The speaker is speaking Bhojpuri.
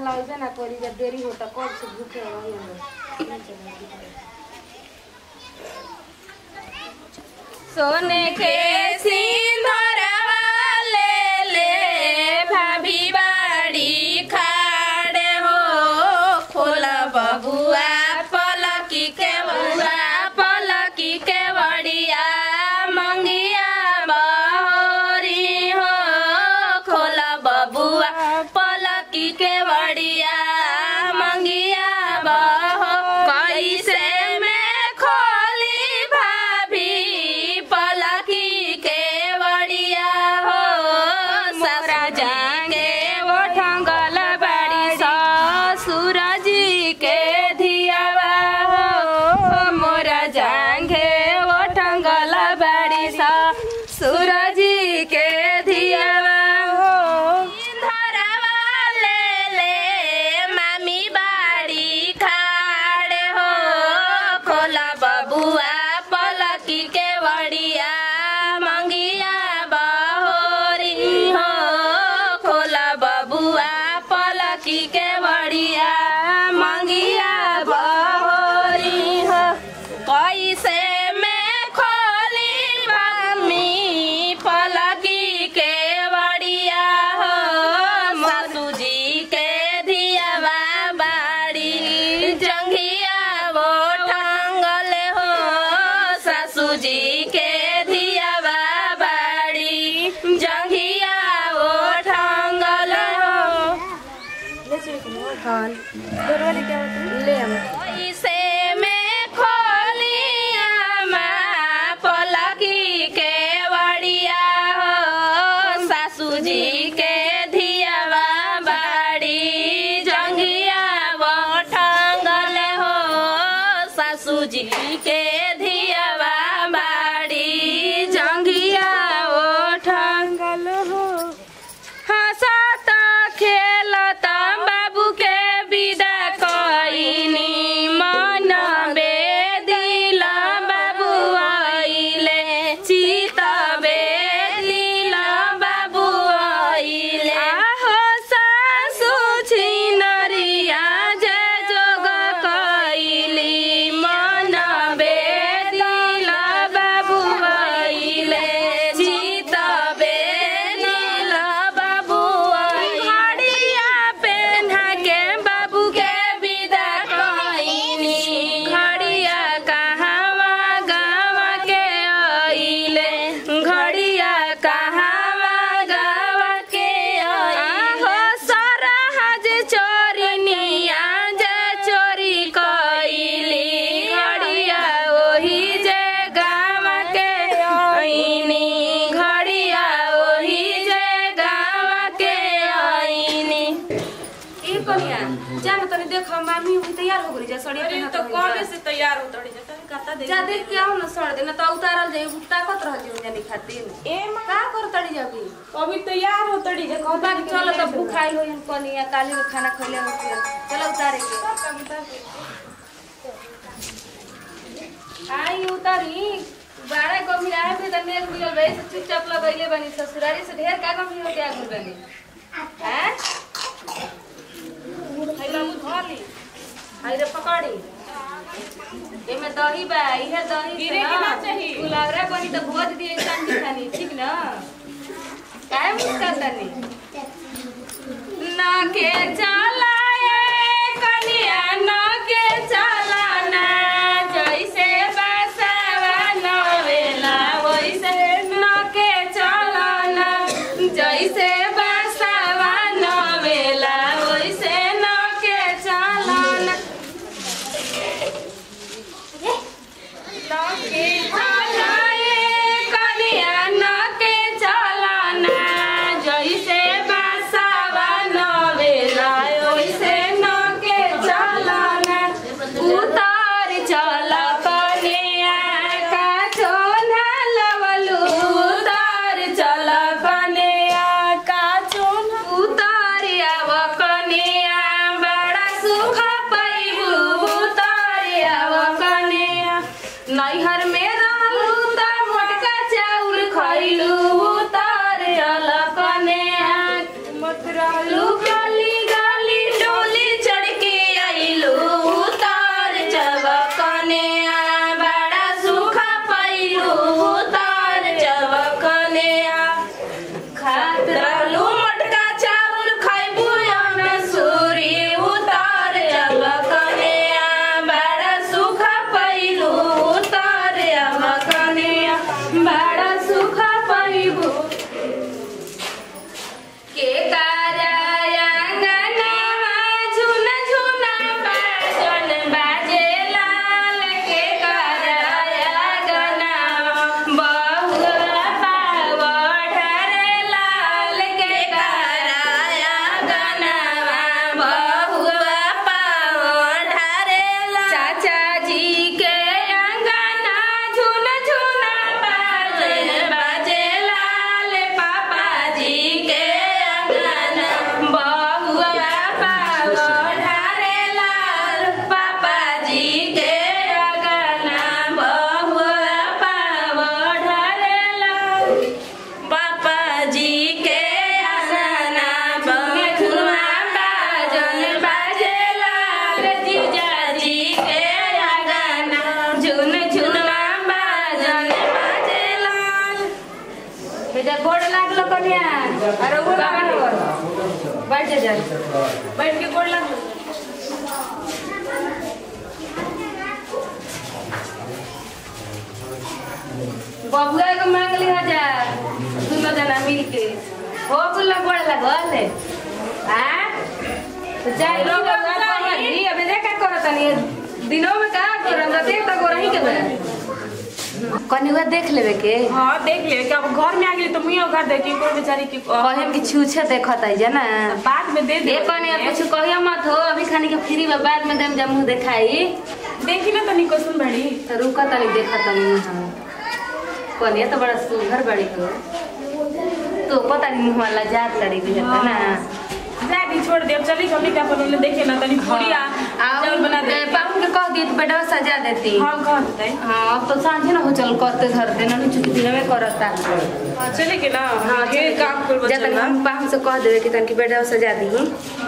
लगे ना करी जब देरी होता कब से भूखे रही हम सोने के सिंदूरवा ले ले भाभी बाड़ी खाड़े हो खोला बबुआ पलकी के बउआ पलकी के बड़िया मंगिया बहोरी हो खोला बबुआ पलकी के बड़िया मंगिया बहो कैसे में खोली भाभी पलकी के बड़िया हो मोरा जागे वो ठंगल बड़ी ससुर जी के धियावा हो मोरा जागे वो ठंगल बड़ी ससुर जी के धियावा हो धरवा ले ले मामी बाड़ी खाड़े हो खोला बबुआ पलकी के बड़िया मंगिया बहोरी हो खोला बबुआ पलकी के बड़िया मंगिया बहोरी हो कैसे में खोली मम्मी पलकी के बड़िया हो सासू जी के धियावा बाड़ी जंघिया वो टांगल हो सासू जी के धियावा बाड़ी जंघिया वो टांगल हो हाँ दोनों वाले क्या होते हैं ले हम कैसे में खोलिया माँ पलकी के बड़िया हो सासू जी के धियावा बाड़ी जंगिया वो ठंगल हो सासू जी के धियावा बाड़ी जंगिया वो ठंगल हो हंसत खेलत बाबू के विदा कइनी मन बेदिल बाबू आइले चित बेदिल बाबू आइले आहो सासु छिनरिया जे जोग कइली मन बेदिल बाबू आइले चित बेदिल बाबू घड़िया पेन्हा के बाबू के विदा कइनी घड़िया कहवा गाँव के आइले घड़िया कहवा गाँव के आइले सरहज चोरिनिया जे चोरी कइली घड़िया ओही जे गाँव के आइनी घड़िया ओही जे गाँव के आइनी ई कनिया जान तनी देख मामी हुई तैयार हो गई जा सड़िया पहना तो कौन से तैयार होत रही जाता कहता दे जा देख के आओ ना सड़ देना तो उतारल जाई ताकत रह जी जानी खातिर ए मां का कर तड़ी जाबी अभी तैयार होत रही जा कहता कि चलो तब भूखाइल हो हम कनिया काली में खाना खइले हो चलो उतारे के आई उतारी बारह को मिलाए थे तो मेघ मिलल भाई से चुपचाप लगैले बनी ससुरारी से ढेर का कमी हो गया गुल बनी हैं है बाबू धोली आई रे पकड़ी एमे दही बा इहे दही से गिरे के ना चाही। गुलाबरा बनी तो भोज दिए चांदी खानी ठीक ना काहे मुस्कान तनी ना के चलाए कनिया ना के चलाना जैसे बसवा नवेला वैसे ना के चलाना जैसे बसवा नवेला वैसे ना के चलाना नके चलाए कनिया नके चलाना जैसे बसवा नवेला बड़ा सुख पैबू के कार्यायंगनवा झुन झुना बाजन बाजे लाल के कार्यायंगनवा बहुआ पाव ढरे लाल के कार्यायंगनवा बहुआ पाव ढरे लाल चाचा जी के अंगना झुन झुना बाजन बाजे लाल पापा जी के अंगना बहुआ पाव ढरे लाल पापा जी के अंगना बहुआ पाव ढरे लाल पापा जी के अंगना बहुआ बाजन बाजे लाल जीजा जी के अंगना झुन झुनवा बाजन बाजे लाल बेटा गोड़ लागलो कन्या अरे वो बाबा बैठ जा जा बैठ के गोड़ लग बबुआ के मांग ली हजार दोनों जना मिल के हो कुल गोड़ लागल आ तो जाई लो जी अबे देखा करत तनी दिनों में का करत देख त गोरही के बे कनिवा देख लेवे के हाँ देख ले कि अब घर में आ गई तो मुझे घर देखी कोई बेचारी की कहम कि छूछे देखत है जना बाद में दे दे ए कने कुछ कहियो मत हो अभी खानी के फ्री में बाद में देम जब मुंह देखाई देखी ना तनी कोसन बड़ी तो रुका तनी देखा तनी हाँ कनिया तो बड़ा सुंदर बड़ी हो तो पता नहीं मुंह वाला जात लड़ी भी है ना जा दी छोड़ दे अब चली हमने क्या पहले देखे ना तनी पूरी आ चावल बना दे पापू के कह दी तो बेटा सजा देती हम कह देते हाँ अब तो सांझे ना हो चल करते धरते ना चुकी दिन में करता हाँ चले के ना हाँ ये काम कर जब बचल हम पापू से कह देवे कि तनकी बेटा सजा दी